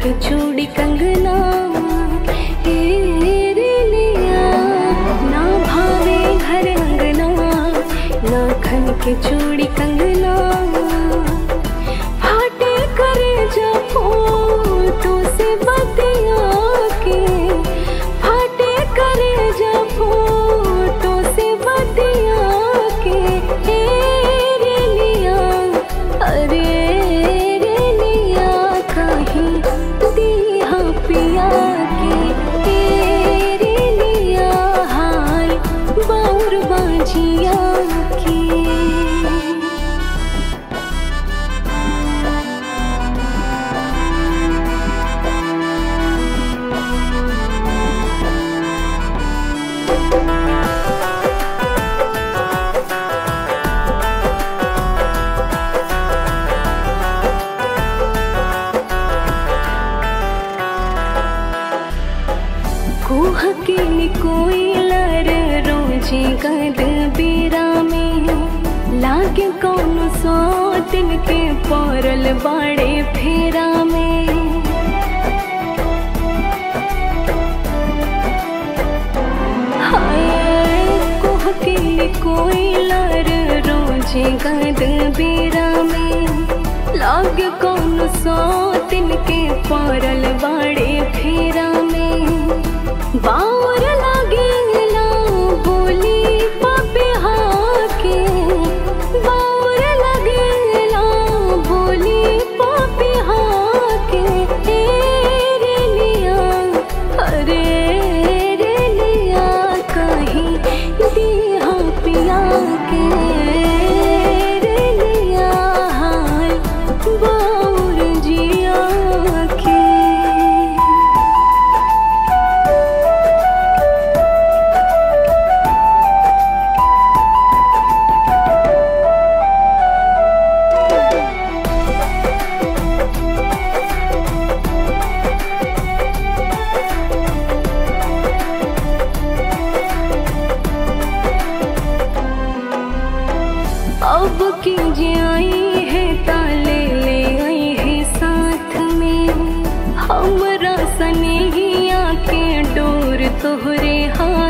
के चूड़ी कंगना ए रे लिया ना भावे घर अंगना ना खन के चूड़ी कंगना फाटे करे जा फूल तो से बतिया के फाटे करे जा फूल तो से बतिया के ए रे लिया अरे रे लिया कहीं दिया पिया के ए रे लिया हाय बाउर बाजिया के कुह के कोई लर रोजे गद बेरा में लागे कौन सौ दिन के पौरल बाड़े फेरा में हाय कुह के कोई लर रोजे गद बेरा में लागे कौन सौ दिन के पौरल बाड़े फेरा में बाउर लागेला बोली पापे हाके बाउर लागेला बोली पापे हाके ए रे लिया अरे रे लिया कहीं दिया पिया के रे लिया हाय बाउर जिया के अब की जे आई है ताले ले आई है साथ में हमरा सनेहिया के डोर तोहरे हाथ